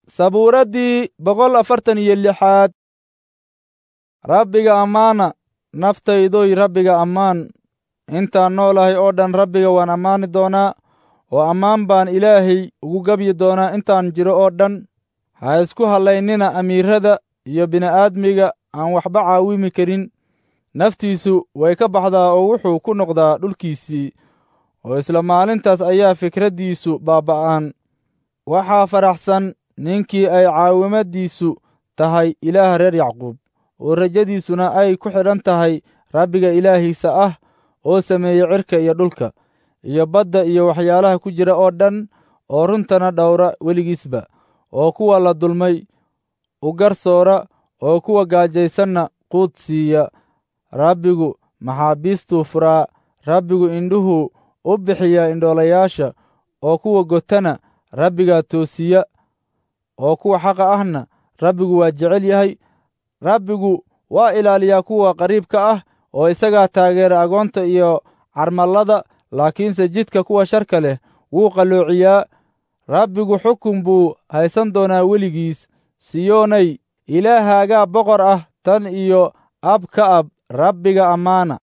sabuuraddii boqol afartan iyo lixaad rabbiga ammaana naftaydoy rabbiga ammaan intaan noolahay oo dhan rabbiga waan ammaani doonaa oo ammaan baan ilaahay ugu gebyi doonaa intaan jiro oo dhan ha isku hallaynina amiirrada iyo bini'aadmiga aan waxba caawimi karin naftiisu way ka baxdaa oo wuxuu ku noqdaa dhulkiisii oo isla maalintaas ayaa fikraddiisu baaba'aan waxaa faraxsan ninkii ay caawimaddiisu tahay ilaah reer yacquub oo rajadiisuna ay ku xidhan tahay rabbiga ilaahiisa ah oo sameeyey cirka iyo dhulka iyo badda iyo waxyaalaha ku jira oo dhan oo runtana dhowra weligiisba oo kuwa la dulmay u garsoora oo kuwa gaajaysanna quud siiya rabbigu maxaabiistuu furaa rabbigu indhuhuu u bixiyaa indhoolayaasha oo kuwa gotana rabbigaa toosiya oo kuwa xaqa ahna rabbigu waa jecel yahay rabbigu waa ilaaliyaa kuwa qariibka ah oo isagaa taageera agoonta iyo carmallada laakiinse jidka kuwa sharka leh wuu qalloociyaa rabbigu xukun buu haysan doonaa weligiis siyoonay ilaahaagaa boqor ah tan iyo ab ka ab rabbiga ammaana